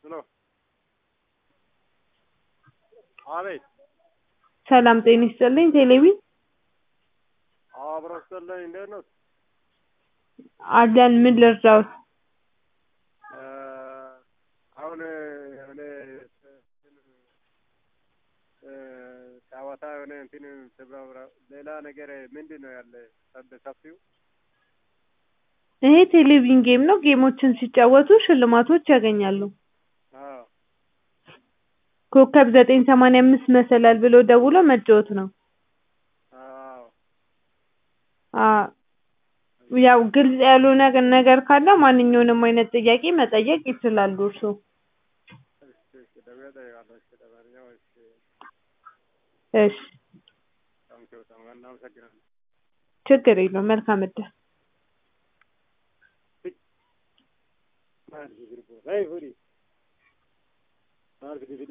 ሄሎ አቤት ሰላም ጤና ይስጥልኝ። ቴሌቪ አብሮ ስትልኝ እንዴት ነው? አለን። ምን ልርዳዎት? አሁን የሆነ ጨዋታ የሆነ እንትን ስብራ ሌላ ነገር ምንድን ነው ያለ በሰፊው ይሄ ቴሌቪዥን ጌም ነው። ጌሞችን ሲጫወቱ ሽልማቶች ያገኛሉ። አዎ ኮከብ ዘጠኝ ሰማንያ አምስት መሰላል ብሎ ደውሎ መጫወት ነው። አዎ አ ያው ግልጽ ያልሆነ ነገር ካለ ማንኛውንም አይነት ጥያቄ መጠየቅ ይችላሉ እርስዎ። እሺ እሺ ደግሞ እጠይቃለሁ። እሺ ለማንኛውም እሺ እሺ ታንኪው በጣም እናመሰግናለን። ችግር የለውም። መልካም እድል። Maal si sirbo? Hey, Furi. Maal si